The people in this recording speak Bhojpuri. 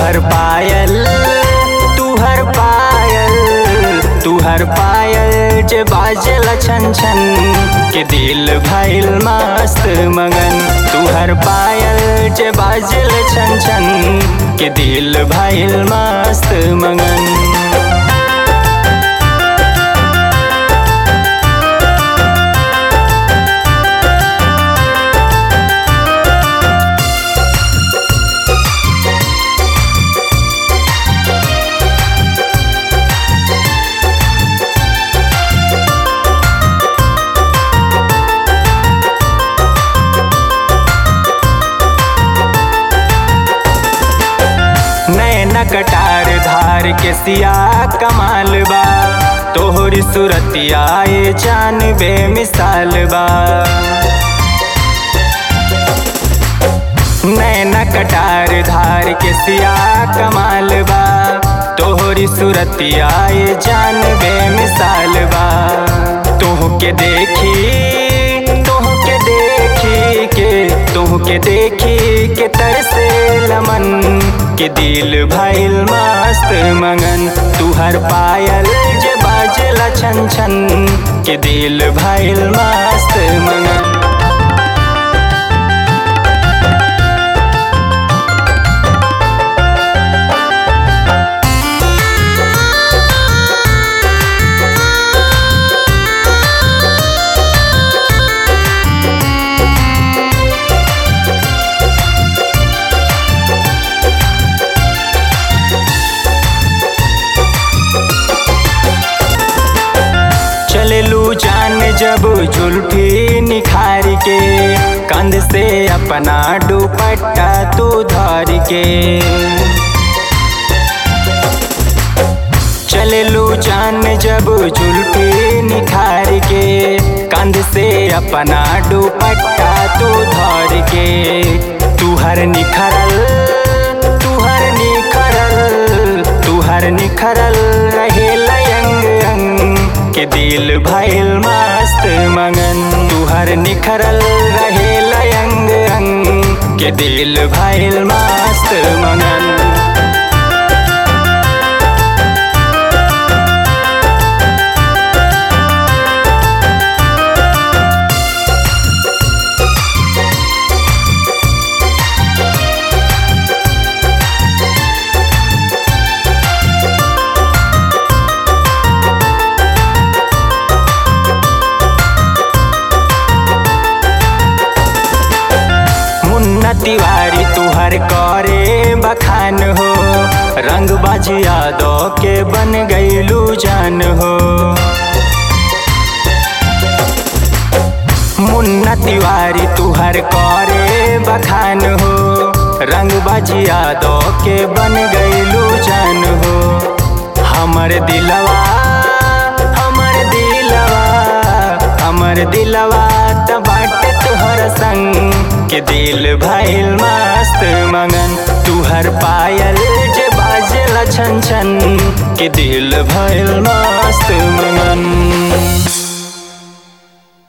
तुहर पायल तुहर पायल तुहर पायल जे बाजल छन छन के दिल भइल मस्त मगन तुहर पायल जे बाजल छन छन के दिल भइल मस्त मगन नैना कटार धार के सिया कमाल बा तोहरी सूरतिया ए जान बेमिसाल बा नैना कटार धार के सिया कमाल बा तोहरी सूरतिया ए जान बेमिसाल बा तोह के देखी तोह के देखी के तोह के देखी के तरसे लमन के दिल भइल मस्त मगन तुहर पायल जे बाजला छन छन के दिल भइल मस्त मगन चललू जान जब जुल्फी निखार के कंध से अपना दुपट्टा तू धर के चललू जान जब जुल्फी निखार के कंध से अपना दुपट्टा तू धर के तुहर निखरल तुहर निखरल तुहर निखरल रहे लयंग अंग के दिल भइल मस्त मगन तुहर निखरल रहे लयंग अंग के दिल भइल मस्त मगन मुन्ना तिवारी तुहर करे बखान हो रंग बाजिया दो के बन गईलू जान हो मुन्ना तिवारी तुहर करे बखान हो रंग बाजिया दो के बन गईलू जान हो हमर दिलवा हमर दिलवा हमर दिलवा त बाटे तुहर संग के दिल भइल मस्त मगन तुहर पायल जे बाजला छन छन के दिल भइल मस्त मगन